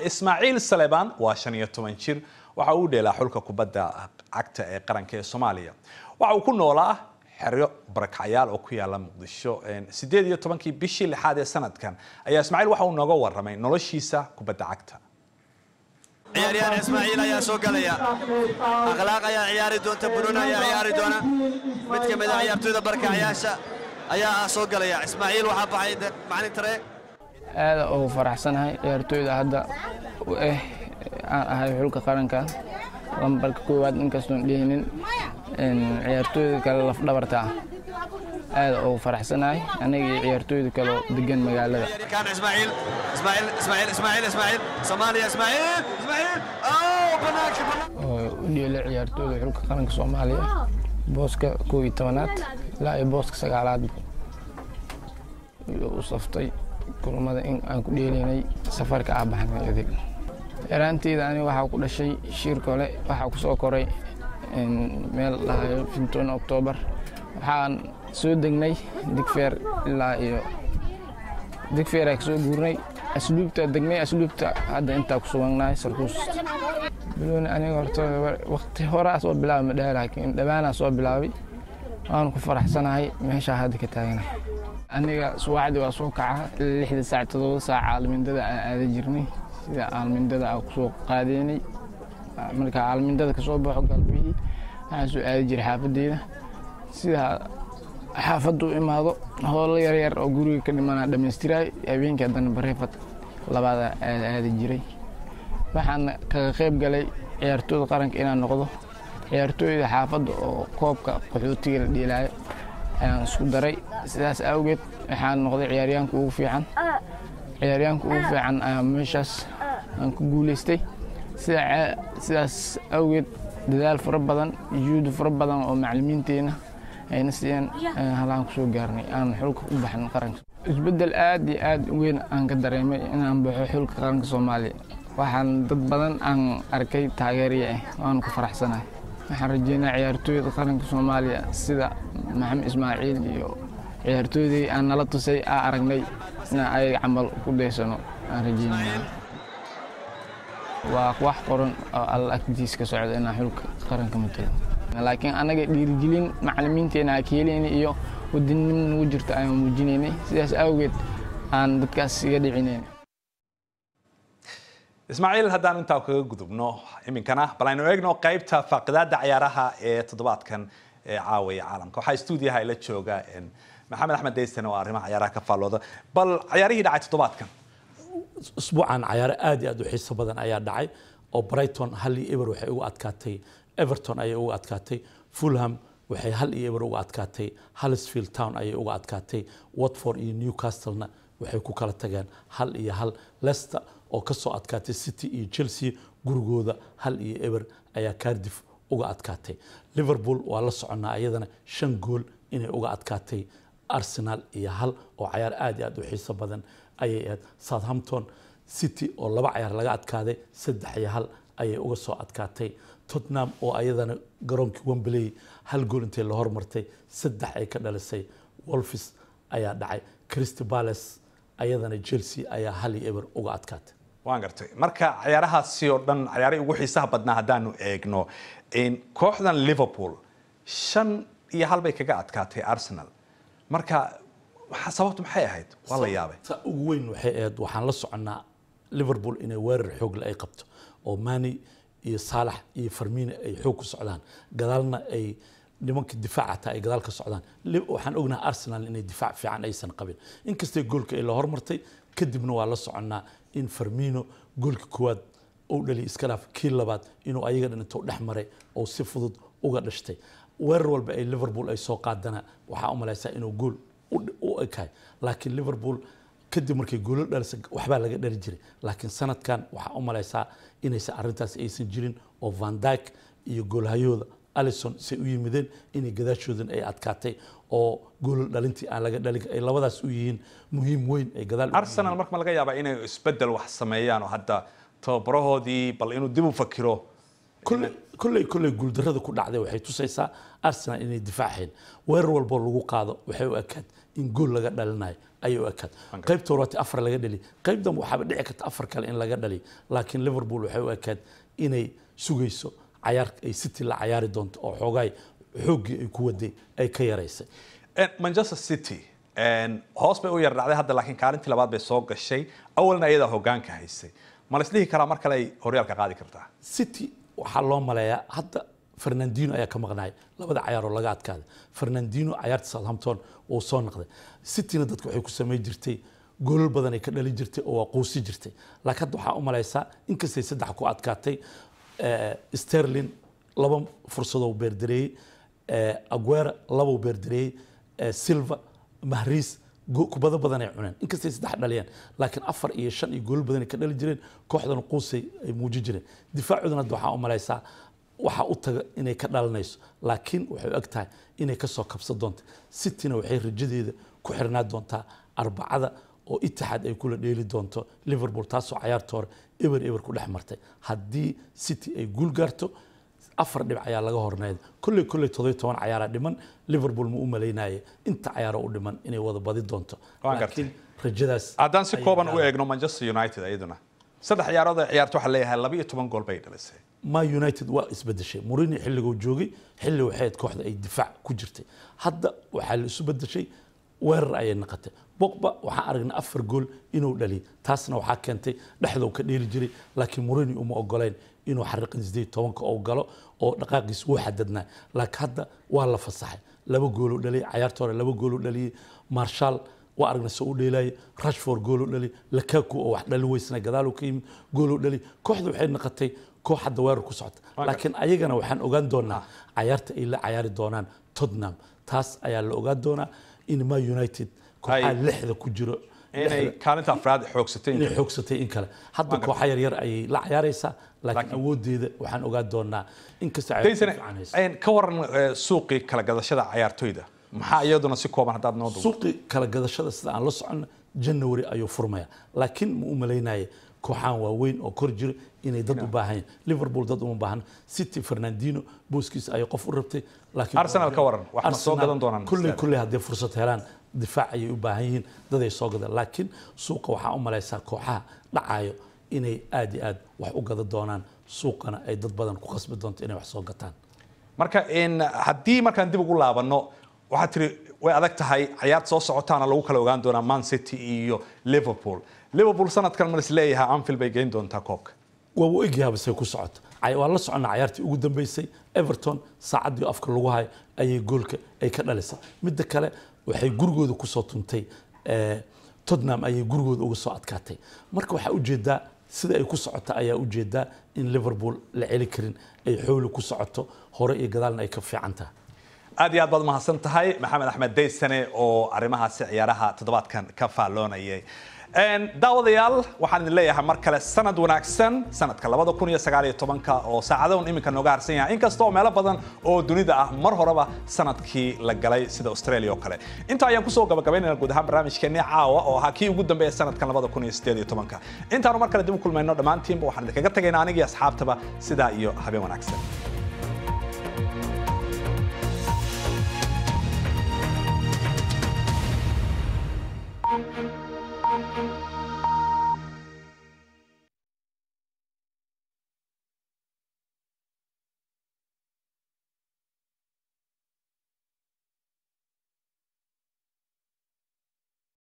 ismaaciil saleebaan waa shan iyo toban jir waxa uu dheelaa xulka kubadda cagta ee qaranka ee soomaaliya waxa uu ku noolaa xeryo barakacyaal oo ku yaala muqdisho sideed iyo tobankii bishii lixaad ee sanadkan ayaa ismaaciil waxa uu nooga warramay noloshiisa kubadda cagta ciyaaryahan ismaaciil ayaa soo galaya akhlaaq ayaa ciyaari doonta bunuun ayaa ciyaari doona mid ka mid a ciyaartooyda barkacyaasha ayaa ah soo galaya ismaaciil waxaa baxay macalin tare aada ugu faraxsanahay ciyaartooyda hadda eh aan ahay xulka qaranka lambarka koowaad inkastoon dhihinin ciyaartooyda kale lafdhabarta ah aada ugu faraxsanahay aniga iyo ciyaartooyda kaleo degan magaalada kan ismaaciil ismaaciil ismaaciil ismaaciil ismaaciil soomaaliya ismaaciil ismaaciil oo banaanka oo u dheela ciyaartooyda xulka qaranka soomaaliya booska kow iyo tobanaad ilaa iyo booska sagaalaad u saftay kulamada in aan ku dheelaynay safarka ah baxnay adeeg yaraanteyda aniga waxaa ku dhashay shiir kole waxaa ku soo koray meel dhahayo finton oktoobar waxaan soo degnay digfeer ilaa iyo digfeeraa kasoo guurnay asluubta degnay asluubta hadda intaa ku suganahay sarkuus bilooni aniga horta waqti horaa soo bilaabay ma dhaha laakiin dhawaanaa soo bilaabay waan ku faraxsanahay meeshaa hadda ka taaganahay aniga subaxdii waa soo kaca lixda saac todoba saac aalmindada aan aada jirnay sida aalmindada aan kusoo qaadeynay marka aalmindada kasoo baxo galbihii waxaan soo aadi jiray xaafadeyda sida xaafaddu u imaado howlo yaryar oo guriga ka dhimanaa dhammaystiray habeenkii haddana bareefad labaada aada aadi jiray waxaan kaga qayb galay ciyaartooyda qaranka inaan noqdo ciyaartooyda xaafadda oo koobka qaxootiga la dheelaayo ayaan isku daray sidaas awgeed waxaan noqday ciyaaryaanka ugu fiican ciyaaryaanka ugu fiican ayaa meeshaas aan ku guulaystay sidaas awgeed dadaal fara badan juhdi fara badan oo macalimiinteenna ayna siiyeen halaan kusoo gaarnay aan xulka u baxin qaranka isbeddel aad iyo aad weyn aan ka dareemay inaan baxo xulka qaranka soomaaliya waxaan dad badan aan arkay taageeriya ah waanu ku faraxsanahay waxaan rajeynaa ciyaartooyda qaranka soomaaliya sida maxamed ismaaciil iyo ciyaartooydii aan nala tusay aa aragnay inaan ayaga camal ku daysano aan rajeynaya waa wax qoran oo alla agtiis ka socda inaan xulka qaranka matalo laakiin anaga dhiirigelin macalimiinteena aa keelayna iyo wadannimo nagu jirta ayaan muujinaynay sidaas awgeed aan dadkaas iga dhicinayn ismaaciil haddaan intaa kaga gudubno iminkana bal aynu eegno qaybta faaqidaada ciyaaraha ee toddobaadkan ee caawaya caalamka waxaa stuudiyaha ila jooga maxamed axmed deysten oo arrimaha ciyaaraha ka faallooda bal ciyaarihii dhacay toddobaadkan usbuucan cayaaro aad iyo aad u xiiso badan ayaa dhacay oo brighton hal iyo eber waxay uga adkaatay everton ayay uga adkaatay fulham waxay hal iyo eber uga adkaatay hallsfield town ayay uga adkaatay watford iyo newcastlena waxay ku kala tageen hal iyo hal leicester oo ka soo adkaatay city iyo chelsea gurigooda hal iyo eber ayaa cardiff uga adkaatay liverpool waa la soconnaa iyadana shan gool inay uga adkaatay arsenal iyo hal oo cayaar aad iyo aad u xiiso badan ayay ahayd southampton city oo laba cayaar laga adkaaday saddex iyo hal ayay uga soo adkaatay tottenham oo ayadana garoonkii wembley hal gool intay la hormartay saddex ay ka dhalisay wolfis ayaa dhacay crystal palace ayadana chelsea ayaa hal iyo eber uga adkaatay waan gartay marka ciyaarahaasi oo dhan ciyaarihii ugu xiisaha badnaa haddaanu eegno kooxdan liverpool shan iyo hal bay kaga adkaatay arsenal marka sababtu maxay ahayd waa la yaabay ta ugu weyn waxay ahayd waxaan la soconnaa liverpool inay weerar xoogle ay qabto oo mani iyo saalax iyo farmina ay xoog ku socdaan gadaalna ay nimanka difaaca taa ay gadaal ka socdaan waxaan ognahay arsenal inay difaac fiican aysan qabin inkastay goolka ay la hormartay kadibna waa la soconnaa in farmino goolka koowaad uu dhaliy iska dhaaf kii labaad inuu ayaga dhan intuu dhex maray oo si fudud uga dhashtay weerar walba ay liverpool ay soo qaadana waxaa u malaysaa inuu gool u ekahay laakiin liverpool kadib markay goolo dhalisa waxbaa laga dhali jiray laakiin sanadkan waxaa u malaysaa inaysan arrintaas aysan jirin oo van dyke iyo goolhayooda alison say u yimideen inay gadaashoodan ay adkaatay oo goolo dhalintii aan laga dhalin ay labadaas u yihiin muhiim weyn ay gadaal arsenal marka ma laga yaabaa inay isbedel wax sameeyaan oo hadda tababarahoodii bal inuu dib u fakiro kolley kolley guuldarrada ku dhacday waxay tusaysaa arsenal inay difaaceen weerar walboo lagu qaado waxay u ekaad in gool laga dhalinayo ayay u ekaad qaybta horaati afar laga dhali qayb dambe waxaaba dhici karta afar kale in laga dhaliyo laakiin liverpool waxay u ekaad inay sugayso cayaar ay city la cayaari doonto oo xoogaay xooggii ay ku waday ay ka yaraysay En, manchester city en, hoos bay u yar dhacday hadda laakiin kaalintii labaad bay soo gashay awalna iyadaa hogaanka haysay ma la isdhihi karaa mar kale ay horyaalka qaadi kartaa city waxaa loo maleeyaa hadda fernandino ayaa ka maqnaay labada cayaar oo laga adkaaday fernandino cayaarta southampton uu soo noqday cityna dadka waxay ku samay jirtay goolal badan ay ka dhali jirtay oo waa quusi jirtay laakiin hadda waxaa u malaysaa inkastay saddex ku adkaatay eh, sterling laba fursadoo beerdareeyey eh, aguera labou beerdareeyey eh, silva mahriis go- kubado badan ay cuneen inkastay saddex dhaliyeen laakiin afar iyo shan iyo goolal badan ay ka dhali jireen kooxdana quusay ay muujin jireen difaacoodana hadda waxaa u malaysaa waxaa u taga inay ka dhalanayso laakiin waxay u eg tahay inay ka soo kabsan doonto cityna waxay rajadeeda ku xirnaa doontaa arbacada oo itixaad ay kula dheeli doonto liverpool taasoo cayaarta hore eber eber ku dhex martay haddii city ay guul gaarto afar dhibic ayaa laga horneyd kolley kolley todobiyo toban cayaaraa dhiman liverpool ma u malaynaye inta cayaaro u dhiman inay wada badi doonto Waan gartay. laakiin rajadaas haddaan si ayay kooban u gaarayaan. eegno manchester united iyaduna saddex ciyaarood ay ciyaarto waxaa leeyahay laba iyo toban gool bay dhalisay ma united waa isbedeshay mourinho xilliguu joogay xilli waxay ahayd kooxda ay difaac ku jirtay hadda waxaa la isu bedeshay weerar ayay noqotay bogba waxaan aragnay afar gool inuu dhaliyay taasna waxaa keentay dhexdou ka dheeli jiray laakiin mourinho uma ogoleyn inuu xariiqin sideed tobanka oo galo oo dhaqaaqiis wuu xadadnaa laakiin hadda waa la fasaxay laba gooluu dhaliyay cayaarta hore laba gooluu dhaliyay marshal waa aragnay soo u dheelaayay rashford gooluu dhali lakaku oo wax dhalin weysna gadaaluu ka yimid gooluu dhali kooxda waxay noqotay koox hadda weerar ku socota laakiin ayagana waxaan ogaan doonaa cayaarta ay la cayaari doonaan tottenham taas ayaa la ogaan doonaa in ma united kooxaha Ay- lixda ku jiro inay kaalinta afraad xoogsatay inay xoogsatay in kale hadda kooxa yaryar ayay la cayaaraysaa laakiin awoodeeda waxaan ogaan doonaa inkasta ay daysane en, ka waran eh, suuqii kala gadashada cayaartoyda maxaa iyaduna si kooban haddaad noo duubto suuqi kala gadashada sida aan la socono january ayuu furmaya laakiin ma u malaynaye kooxaan waaweyn oo kor jira inay dad u baahan yihiin liverpool dad uma baahan city fernandino booskiisa ayay qof u rabtay laakiin Arsenal ka waran, wax ma soo Arsenal gadan doonaan kulley Arsenal? kulley hadday fursad helaan difaac ayay u baahan yihiin dad ay soo gadaan laakiin suuqa waxaa u malaysaa kooxaha dhacayo inay aad iyo aad wax u gada doonaan suuqana ay dad badan ku khasbi doonto inay wax soo gataan marka in haddii markaan dib ugu laabano waxaad tiri way adag tahay cayaarta soo socotaana lagu kala ogaan doonaa man city iyo liverpool liverpool sanadkan ma is leeyahay anfield bay geyn doontaa koobka waa u egyahaaba say ku socoto Cay- waa la soconnaa cayaartii ugu dambeysay everton saacaddii afka lagu hayo ayay goolka ay ka dhalisay midda kale waxay gurigooda kusoo tuntay eh, tottenham ayay gurigooda uga soo adkaatay marka waxaa ujeedaa sida ay ku socota ayaa ujeedaa in liverpool la celi karin ay xooli ku socoto hore iyo gadaalna ay ka fiican tahay aad iyo aad baad umahadsan tahay maxamed axmed daysane oo arrimahaasi ciyaaraha toddobaadkan ka faalloonayay En, daawadayaal waxaan idin leeyahay mar kale sanad wanaagsan sanadka labada kun iyo sagaal iyo tobanka oo saacadahan iminka nooga harsan yahay inkasta oo meelo badan oo dunida ah mar horeba sanadkii la galay sida australia oo kale intaa ayaan kusoo gabagabaynayna guud ahaan barnaamijkeenii caawa oo ahaa kii ugu dambeeya sanadkan labada kun iyo sideed iyo tobanka intaanu mar kale dib u kulmayno dhammaantiinba waxaan idinkaga tagaynaa anigii asxaabtaba sidaa iyo habeen wanaagsan